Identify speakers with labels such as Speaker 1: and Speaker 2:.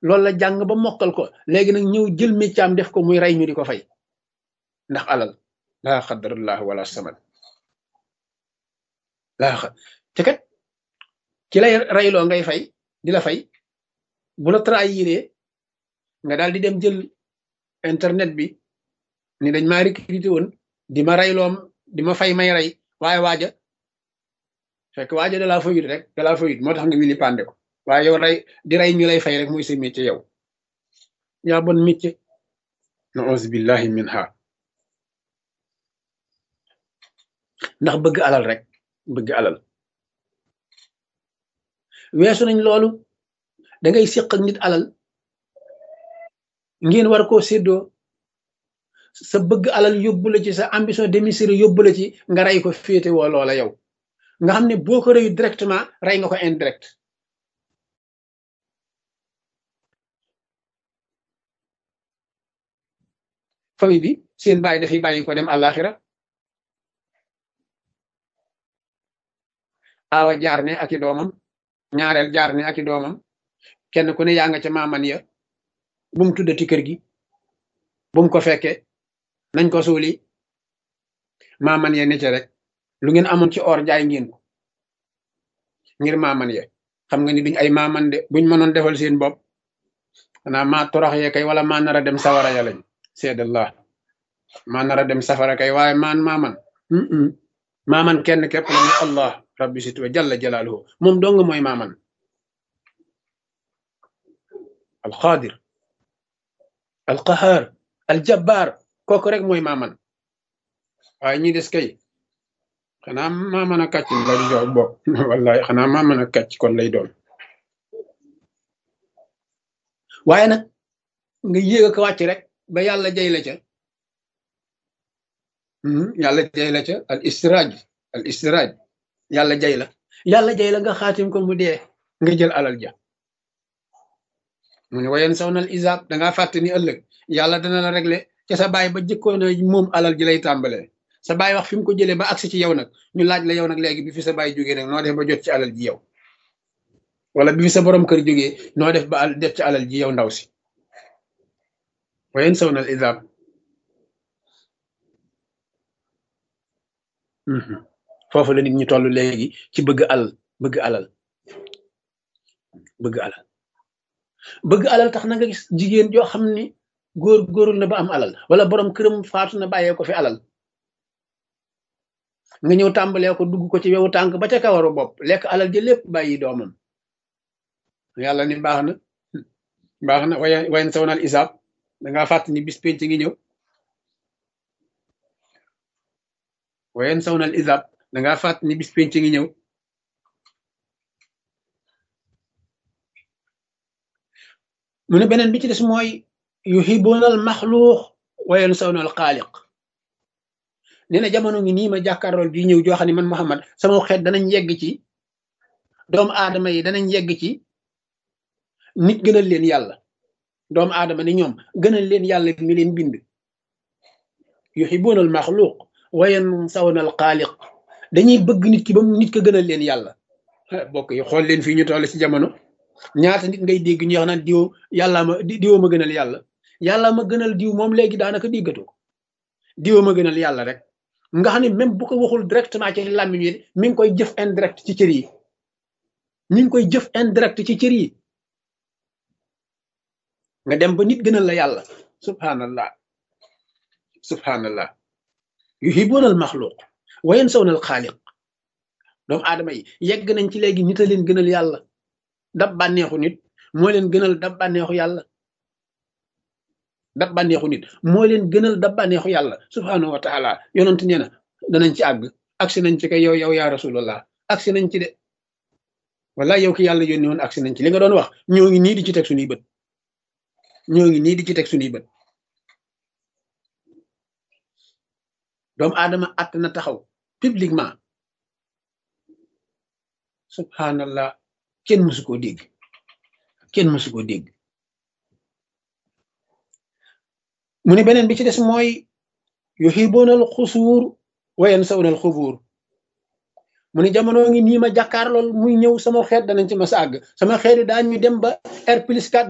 Speaker 1: loolu la jàng ba mokkal ko léegi nag ñëw jël méccaam def ko muy rey ñu di ko fay ndax alal laa xadarullah wala samad laa xa te kat ki lay reyloo ngay fay di la fay bu la trahiré nga daal di dem jël internet bi ni dañ maa recruté woon di ma reyloom di ma fay may rey waaye waaja fekk waaja da laa fayut rek da laa fayut moo tax nga wili pande ko waaye yow rey di rey ñu lay fay rek muy sa métier yow yaa bon métier na auzu billahi min ha ndax bëgg alal rek bëgg alal weesu nañ loolu da ngay séq ak nit alal ngeen war koo séddoo sa bëgg alal yóbbu la ci sa ambition démiséré yóbbu la ci nga rey ko féete woo loola yow nga xam ne boo ko reyu directement rey nga ko indirect famille bi seen bàyyi dafay bàyyi ko dem àllaaxira awa jaar ne ak i doomam ñaareel jaar ne ak i doomam kenn ku ne yaa nga ca maaman ya bu mu tuddati kër gi bu mu ko fekkee nañ ko suuli maaman ya ne ca rek lu ngeen amoon ci or jaay ngeen ko ngir maaman ya xam nga ni duñ ay maaman de buñ mënoon defal seen bopp xanaa maa torox yee kay wala maa nar a dem sawara ya lañ seedallah maa nar a dem safara kay waaye maan maaman maaman kenn képp la ñu allah rabbi situwa jalla jalaaluhu moom dong mooy maaman alqaadir alqahaar aljabbaar kooku rek mooy maaman waaye ñi des kay xanaa maaman a kàcc la di jox bopp wallahi xanaa maaman a kàcc kon lay doon waaye nag nga yéeg a ko wàcc rek ba yàlla jay la ca yàlla jay la ca al istiraaj al istiraaj yàlla jay la yàlla jay la nga xaatim ko mu dee nga jël alal ja mu ne wayen saw nal isaab dangaa fàtte ni ëllëg yàlla dana la régler ca sa baay ba jëkkoon a moom alal ji lay tàmbalee sa baay wax fi mu ko jëlee ba agsi ci yow nag ñu laaj la yow nag léegi bi fi sa baay jógee nag noo def ba jot ci alal ji yow wala bi fi sa borom kër jógee noo def ba def ci alal ji yow ndaw si wayen saw nal isaab foofu la nit ñi toll léegi ci bëgg alal bëgg alal bëgg alal bëgg alal tax na nga gis jigéen joo xam ni góor góorul na ba am alal wala borom këram faatu na bàyyee ko fi alal nga ñëw tàmbalee ko dugg ko ci wewu tànk ba ca kawaru bopp lekk alal ji lépp bàyyi doomam yàlla ni baax na baax na way wayen sawnal isaab dangaa fàtt ni bis penc ngi ñëw wayen sawnal isaab dangaa fàtt ni bis penc ngi ñëw mu ne beneen bi ci des mooy yuhibuuna al maxluuq wa yansawna al xaaliq nee na jamono ngi nii ma jàkkaarlool bii ñëw joo xam ne man Muhammad sama xeet danañ yegg ci doomu aadama yi danañ yegg ci nit gënal leen yàlla doomu aadama ni ñoom gënal leen yàlla mi leen bind yuhibuuna al maxluuq wa yansawna al xaaliq dañuy bëgg nit ki ba nit ko gënal leen yàlla bokk yi xool leen fii ñu toll ci jamono ñaata nit ngay dégg ñu wax naan diw yàllaa ma diwoo ma gënal yàlla yàllaa ma gënal diw moom léegi daanaka déggatoo ko diwoo ma gënal yàlla rek nga xam ne même bu ko waxul directement ci làmmiñ wi mi ngi koy jëf indirect ci cër yi mi ngi koy jëf indirect ci cër yi nga dem ba nit gënal la yàlla subhanallah subhanallah yuhibuuna al maxluq wa yansawna al xaaliq doomu aadama yi yegg nañ ci léegi nit a leen gënal yàlla dab bànneexu nit moo leen gënal dab bànneexu yàlla dab bànneexu nit moo leen gënal dab bànneexu yàlla subhanahu wa taala yonent nee na danañ ci àgg agsi nañ ci kay yow yow yaa rasulallah agsi nañ ci de wala yow ki yàlla yónni woon agsi nañ ci li nga doon wax ñoo ngi nii di ci teg suñuy bët ñoo ngi nii di ci teg suñuy bët doomu aadama att na taxaw publiquement subhanallah kenn mësu koo dégg kenn mësu koo dégg mu ne beneen bi ci des mooy yuhibuuna al xusuur wa yansawna al xubuur mu ne jamono ngi nii ma jàkkaar lool muy ñëw sama xeet danañ ci mas àgg sama xeet yi daañu dem ba R plus 4